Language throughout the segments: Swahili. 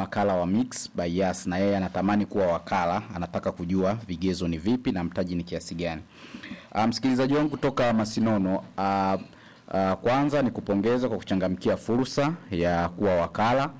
wakala wa Mix by Yas na yeye anatamani kuwa wakala, anataka kujua vigezo ni vipi na mtaji ni kiasi gani. Uh, msikilizaji wangu kutoka Masinono, uh, uh, kwanza ni kupongeza kwa kuchangamkia fursa ya kuwa wakala,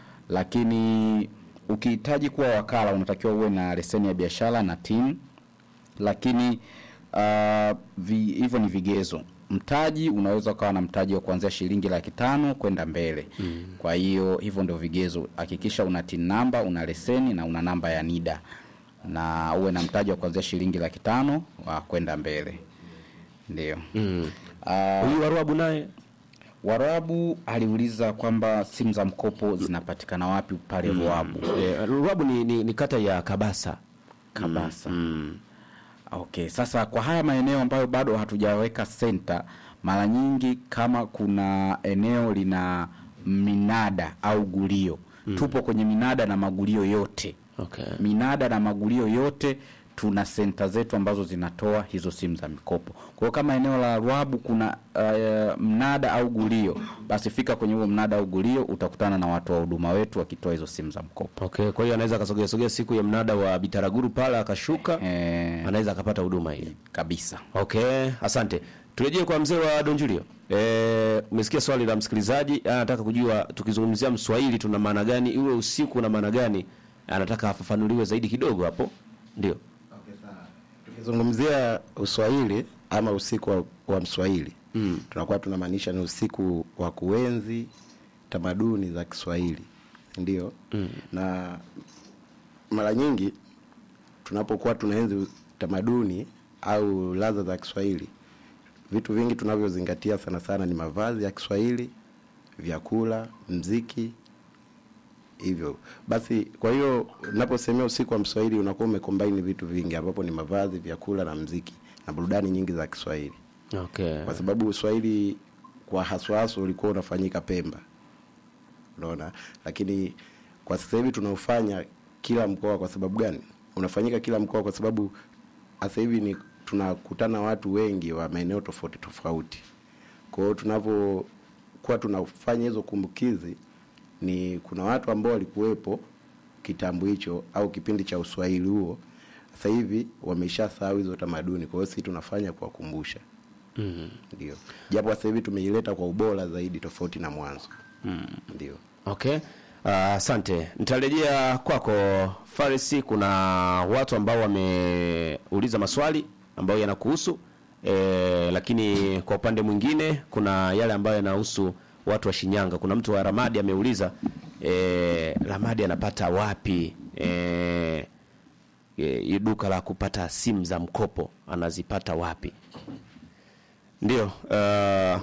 lakini ukihitaji kuwa wakala unatakiwa uwe na leseni ya biashara na TIN, lakini uh, vi, hivyo ni vigezo. Mtaji unaweza ukawa na mtaji wa kuanzia shilingi laki tano kwenda mbele mm. Kwa hiyo hivyo ndio vigezo. Hakikisha una TIN namba, una leseni na una namba ya NIDA na uwe na mtaji wa kuanzia shilingi laki tano wa kwenda mbele, ndio Mm. Ah, Huyu Waruabu naye Warabu aliuliza kwamba simu za mkopo zinapatikana wapi pale Ruabu eh, Ruabu ni, ni, ni kata ya Kabasa. Kabasa. Okay, sasa kwa haya maeneo ambayo bado hatujaweka senta, mara nyingi kama kuna eneo lina minada au gulio tupo kwenye minada na magulio yote Okay. minada na magulio yote tuna senta zetu ambazo zinatoa hizo simu za mikopo. Kwa hiyo kama eneo la Ruabu kuna uh, mnada au gulio, basi fika kwenye huo mnada au gulio, utakutana na watu wa huduma wetu wakitoa hizo simu za mkopo. Okay, kwa hiyo anaweza akasogea sogea siku ya mnada wa Bitaraguru pale akashuka, Eh, anaweza akapata huduma hii. kabisa. Okay, asante. Turejee kwa mzee wa Don Julio. Eh, umesikia swali la msikilizaji, anataka kujua tukizungumzia Mswahili tuna maana gani, iwe usiku na maana gani? Anataka afafanuliwe zaidi kidogo hapo. Ndio. Tukizungumzia Uswahili ama usiku wa, wa Mswahili mm. tunakuwa tunamaanisha ni usiku wa kuenzi tamaduni za Kiswahili ndio mm. na mara nyingi tunapokuwa tunaenzi tamaduni au ladha za Kiswahili, vitu vingi tunavyozingatia sana sana ni mavazi ya Kiswahili, vyakula, mziki hivyo basi. Kwa hiyo unaposemea usiku wa Mswahili unakuwa umekombaini vitu vingi, ambapo ni mavazi, vyakula na mziki na burudani nyingi za Kiswahili, Okay. kwa sababu Uswahili kwa haswa haswa ulikuwa unafanyika Pemba, unaona. Lakini kwa sasa hivi tunaufanya kila mkoa. Kwa sababu gani unafanyika kila mkoa? Kwa sababu sasa hivi ni tunakutana watu wengi wa maeneo tofauti tofauti. Kwa hiyo tunavyokuwa tunafanya hizo kumbukizi, ni kuna watu ambao walikuwepo kitambo hicho au kipindi cha uswahili huo, sasa hivi wameshasahau hizo tamaduni. Kwa hiyo sisi tunafanya kuwakumbusha Mm. ndio, japo sasa hivi tumeileta kwa ubora zaidi tofauti na mwanzo ndio. Okay. Ah, Asante. Nitarejea kwako Farisi. Kuna watu ambao wameuliza maswali ambayo yanakuhusu e, lakini kwa upande mwingine kuna yale ambayo yanahusu watu wa Shinyanga. Kuna mtu wa Ramadi ameuliza e, Ramadi anapata wapi e, e, duka la kupata simu za mkopo anazipata wapi? Ndio. Uh,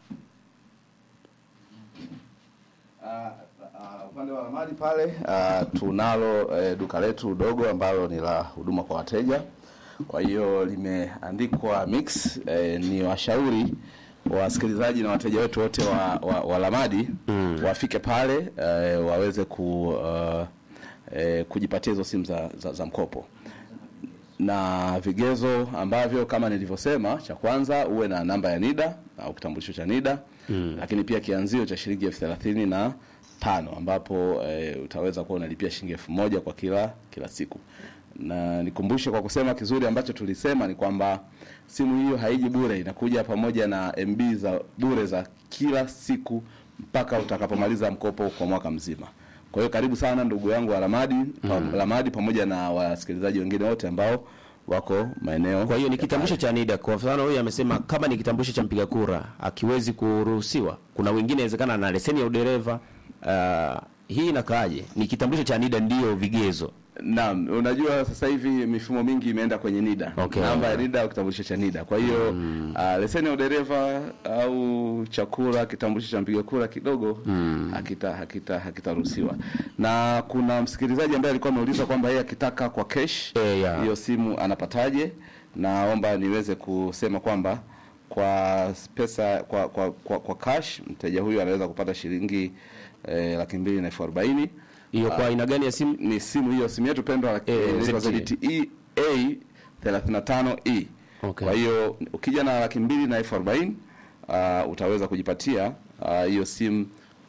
upande wa Ramadi pale uh, tunalo eh, duka letu dogo ambalo ni la huduma kwa wateja. Kwa hiyo limeandikwa Mix. Eh, ni washauri wasikilizaji na wateja wetu wote wa, wa, wa Ramadi wafike pale eh, waweze ku, uh, eh, kujipatia hizo simu za, za, za mkopo na vigezo ambavyo kama nilivyosema, cha kwanza uwe na namba ya NIDA au kitambulisho cha NIDA mm. Lakini pia kianzio cha shilingi elfu thelathini na tano ambapo e, utaweza kuwa unalipia shilingi elfu moja kwa kila kila siku. Na nikumbushe kwa kusema kizuri ambacho tulisema ni kwamba simu hiyo haiji bure, inakuja pamoja na MB za bure za kila siku mpaka utakapomaliza mkopo kwa mwaka mzima. Kwa hiyo karibu sana ndugu yangu wa Ramadi, pa, Ramadi pamoja na wasikilizaji wengine wote ambao wako maeneo. Kwa hiyo ni ya kitambulisho cha NIDA. Kwa mfano huyu amesema kama ni kitambulisho cha mpiga kura akiwezi kuruhusiwa. Kuna wengine inawezekana ana leseni ya udereva. Uh, hii inakaaje? Ni kitambulisho cha NIDA ndio vigezo. Naam, unajua sasa hivi mifumo mingi imeenda kwenye NIDA. Okay. Namba ya NIDA au kitambulisho cha NIDA. Kwa hiyo mm. uh, leseni ya udereva au chakula, kitambulisho cha mpiga kura kidogo mm. hakita hakita hakitaruhusiwa. Na kuna msikilizaji ambaye alikuwa ameuliza kwamba yeye akitaka kwa cash Eh, ya. hiyo simu anapataje? Naomba niweze kusema kwamba kwa pesa kwa kwa, kwa, kwa cash mteja huyu anaweza kupata shilingi eh, laki mbili na elfu arobaini Hiyo kwa aina gani ya simu? ni simu hiyo simu yetu pendwa Eh, eh, inaitwa ZTE. ZTE A 35E. Okay. Kwa hiyo ukija na laki mbili na elfu arobaini uh, utaweza kujipatia ah, hiyo simu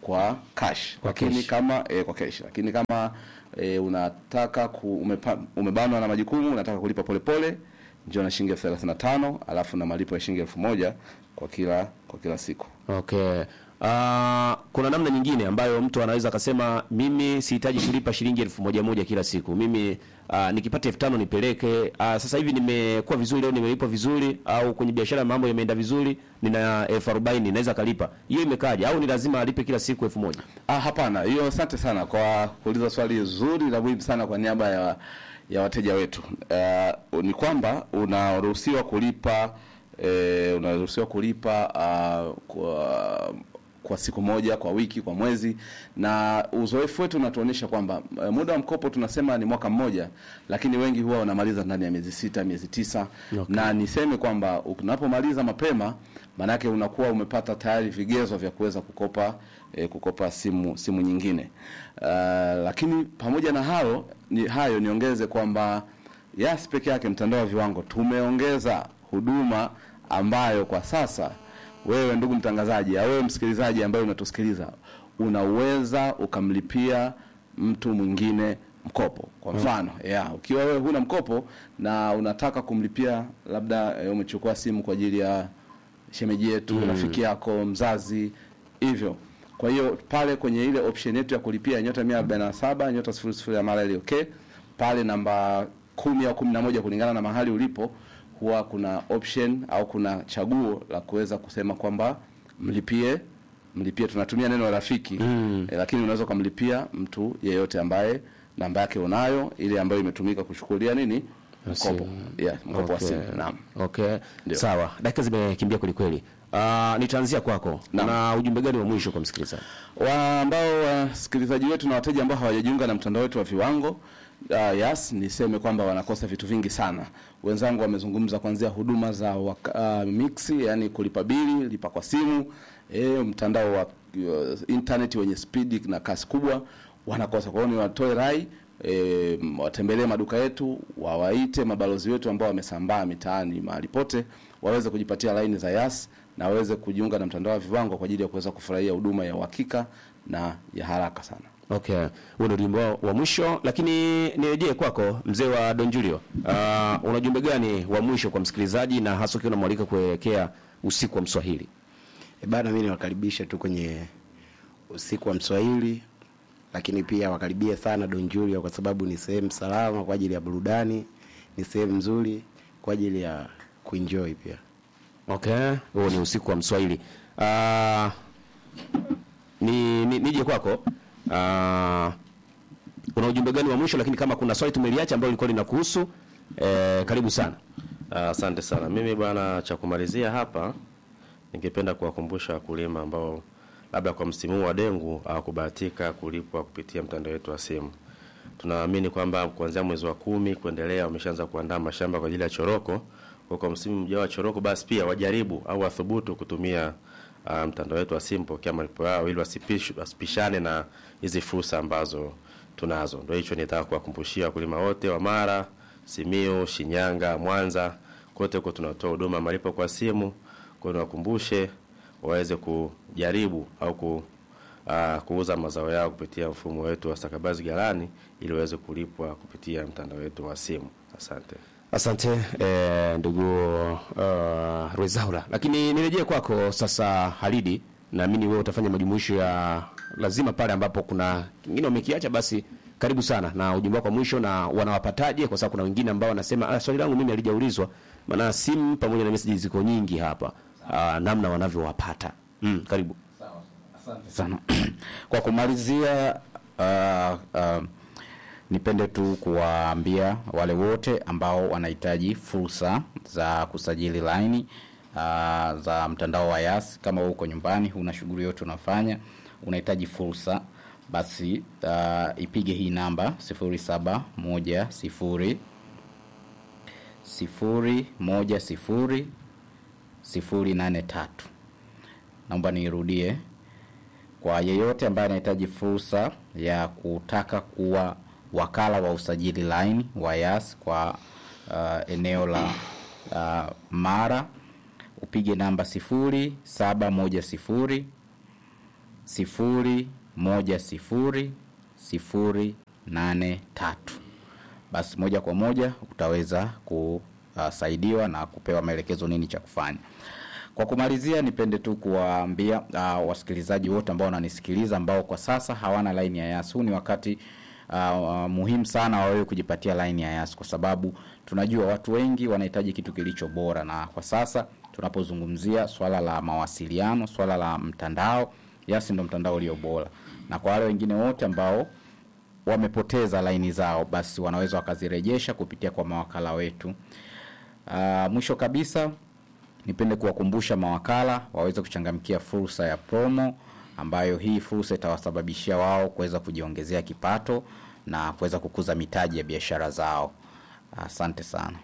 kwa cash Kwa lakini cash. kama eh, kwa cash lakini kama eh, unataka ku, umepa, umebanwa na majukumu unataka kulipa polepole njoo na shilingi elfu thelathini na tano alafu na malipo ya shilingi elfu moja kwa kila kwa kila siku Okay. Uh, kuna namna nyingine ambayo mtu anaweza akasema mimi sihitaji kulipa shilingi elfu moja moja kila siku. Mimi uh, nikipata elfu tano nipeleke. Uh, sasa hivi nimekuwa vizuri leo nimelipwa vizuri au kwenye biashara mambo yameenda vizuri nina elfu arobaini naweza kalipa. Hiyo imekaje? Au ni lazima alipe kila siku elfu moja? Ah, hapana, hiyo asante sana kwa kuuliza swali zuri la muhimu sana kwa niaba ya ya wateja wetu. Uh, ni kwamba unaruhusiwa kulipa eh, unaruhusiwa kulipa uh, kwa kwa siku moja, kwa wiki, kwa mwezi, na uzoefu wetu unatuonyesha kwamba eh, muda wa mkopo tunasema ni mwaka mmoja, lakini wengi huwa wanamaliza ndani ya miezi sita, miezi tisa Okay. na niseme kwamba unapomaliza mapema maanake unakuwa umepata tayari vigezo vya kuweza kukopa eh, kukopa simu simu nyingine. Uh, lakini pamoja na hayo ni hayo niongeze kwamba Yas peke yake mtandao wa viwango tumeongeza huduma ambayo kwa sasa wewe ndugu mtangazaji au wewe msikilizaji ambaye unatusikiliza unaweza ukamlipia mtu mwingine mkopo kwa mfano yeah, ukiwa wewe huna mkopo na unataka kumlipia labda eh, umechukua simu kwa ajili ya shemeji yetu rafiki yako mzazi hivyo kwa hiyo pale kwenye ile option yetu ya kulipia nyota 147 nyota 00 ya mara ile okay pale namba kumi au kumi na moja kulingana na mahali ulipo huwa kuna option au kuna chaguo la kuweza kusema kwamba mlipie mlipie tunatumia neno rafiki mm. eh, lakini unaweza ukamlipia mtu yeyote ambaye namba yake unayo ile ambayo imetumika kuchukulia nini mkopo yeah, mkopo wa simu naam Okay. Ndio. Sawa. Dakika zimekimbia kweli kweli. Uh, nitaanzia kwako. Naam. Na ujumbe gani wa mwisho kwa msikilizaji? wa ambao wasikilizaji wetu na wateja ambao hawajajiunga na mtandao wetu wa viwango uh, yes niseme kwamba wanakosa vitu vingi sana wenzangu wamezungumza kuanzia huduma za waka, uh, mixi yani kulipa bili lipa kwa simu e, mtandao wa uh, internet wenye spidi na kasi kubwa wanakosa kwa hiyo ni watoe rai E, watembelee maduka yetu wawaite mabalozi wetu ambao wamesambaa mitaani mahali pote waweze kujipatia laini za yas na waweze kujiunga na mtandao wa viwango kwa ajili ya kuweza kufurahia huduma ya uhakika na ya haraka sana Okay, huo ndio ujumbe wa- wa mwisho, lakini nirejee kwako mzee wa Don Julio. Uh, una ujumbe gani wa mwisho kwa msikilizaji na hasa ukiwa unamwalika kuelekea usiku wa Mswahili? E bana, mi niwakaribishe tu kwenye usiku wa Mswahili, lakini pia wakaribie sana Don Julio kwa sababu ni sehemu salama kwa ajili ya burudani, ni sehemu nzuri kwa ajili ya kuenjoy pia. Okay, huo ni usiku wa Mswahili. Uh, ni, ni nije kwako. Uh, una ujumbe gani wa mwisho, lakini kama kuna swali tumeliacha ambalo lilikuwa linakuhusu eh, karibu sana. Ah, Asante sana. Mimi bwana, cha kumalizia hapa, ningependa kuwakumbusha wakulima ambao labda kwa msimu huu wa dengu hawakubahatika kulipwa kupitia mtandao wetu wa simu. Tunaamini kwamba kuanzia mwezi wa kumi kuendelea wameshaanza kuandaa mashamba kwa ajili ya choroko. Kwa kwa msimu mjao wa choroko, basi pia wajaribu au wathubutu kutumia uh, mtandao wetu wa simu pokea malipo yao ili wasipish- wasipishane na hizi fursa ambazo tunazo. Ndio hicho nitaka kuwakumbushia wakulima wote wa Mara, Simiu, Shinyanga, Mwanza, kote huko tunatoa huduma malipo kwa simu. Kwa hiyo niwakumbushe waweze kujaribu au ku, uh, kuuza mazao yao kupitia mfumo wetu wa stakabadhi ghalani ili waweze kulipwa kupitia mtandao wetu wa simu. Asante. Asante eh, ndugu uh, Rwezaula, lakini nirejee kwako sasa Halidi. Naamini wewe utafanya majumuisho ya lazima pale ambapo kuna kingine wamekiacha, basi karibu sana na ujumbe wako wa mwisho, na wanawapataje? Kwa sababu kuna wengine ambao wanasema ah, swali langu mimi halijaulizwa, maana simu pamoja na message ziko nyingi hapa, ah, namna wanavyowapata. Mm, karibu. sana kwa kumalizia uh, uh, nipende tu kuwaambia wale wote ambao wanahitaji fursa za kusajili laini uh, za mtandao wa yas kama wewe uko nyumbani huna shughuli yote unafanya unahitaji fursa basi uh, ipige hii namba 0710 010 083 naomba niirudie kwa yeyote ambaye anahitaji fursa ya kutaka kuwa wakala wa usajili line wa yas kwa uh, eneo la uh, mara upige namba sifuri saba moja sifuri sifuri moja sifuri sifuri nane tatu. Basi moja kwa moja utaweza kusaidiwa na kupewa maelekezo nini cha kufanya. Kwa kumalizia, nipende tu kuwaambia uh, wasikilizaji wote ambao wananisikiliza ambao kwa sasa hawana laini ya Yas, huu ni wakati uh, uh, muhimu sana wa wewe kujipatia laini ya Yas, kwa sababu tunajua watu wengi wanahitaji kitu kilicho bora, na kwa sasa tunapozungumzia swala la mawasiliano, swala la mtandao, Yas ndo mtandao ulio bora, na kwa wale wengine wote ambao wamepoteza laini zao, basi wanaweza wakazirejesha kupitia kwa mawakala wetu. Uh, mwisho kabisa nipende kuwakumbusha mawakala waweze kuchangamkia fursa ya promo ambayo hii fursa itawasababishia wao kuweza kujiongezea kipato na kuweza kukuza mitaji ya biashara zao. Asante sana.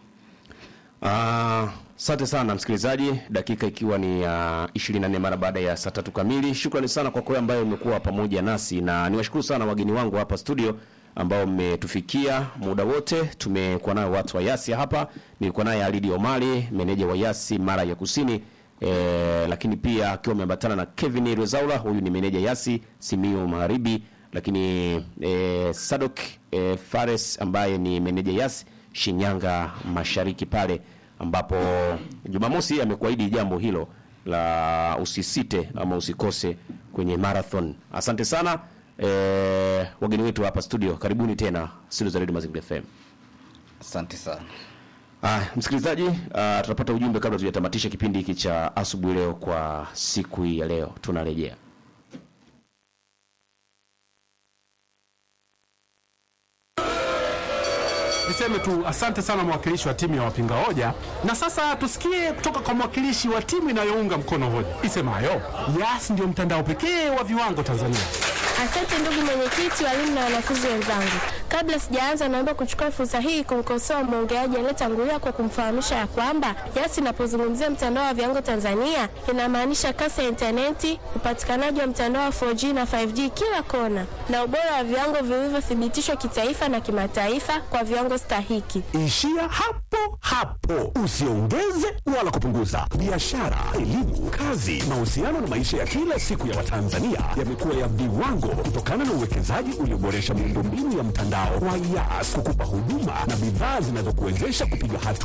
Asante sana msikilizaji, dakika ikiwa ni ya uh, 24 mara baada ya saa tatu kamili. Shukrani sana kwa kwa ambayo umekuwa pamoja nasi, na niwashukuru sana wageni wangu hapa studio ambao mmetufikia muda wote. Tumekuwa nayo watu wa Yasi hapa, nilikuwa naye Alidi Omari, meneja wa Yasi mara ya Kusini e, lakini pia akiwa ameambatana na Kevin Rezaula, huyu ni meneja Yasi Simiyu Magharibi, lakini e, Sadok e, Fares ambaye ni meneja Yasi Shinyanga Mashariki pale ambapo Jumamosi amekuahidi jambo hilo la usisite ama usikose kwenye marathon. Asante sana e, wageni wetu hapa studio, karibuni tena studio za Radio Mazingira FM. Asante sana. Ah, msikilizaji, ah, tunapata ujumbe kabla tujatamatisha kipindi hiki cha asubuhi leo kwa siku hii ya leo. Tunarejea. Niseme tu asante sana mwakilishi wa timu ya wapinga hoja, na sasa tusikie kutoka kwa mwakilishi wa timu inayounga mkono hoja isemayo Yas ndio mtandao pekee wa viwango Tanzania. Asante ndugu mwenyekiti, walimu na wanafunzi wenzangu. Kabla sijaanza, naomba kuchukua fursa hii kumkosoa mwongeaji aliyetangulia kwa kumfahamisha ya kwamba Yas inapozungumzia mtandao wa viwango Tanzania inamaanisha kasi ya intaneti, upatikanaji wa mtandao wa 4G na 5G kila kona, na ubora wa viwango vilivyothibitishwa kitaifa na kimataifa kwa viwango stahiki. Ishia hapo hapo, usiongeze wala kupunguza. Biashara, elimu, kazi, mahusiano na maisha ya kila siku ya Watanzania yamekuwa ya viwango kutokana na uwekezaji ulioboresha miundombinu ya mtandao wa Yas kukupa huduma na bidhaa zinazokuwezesha kupiga hatua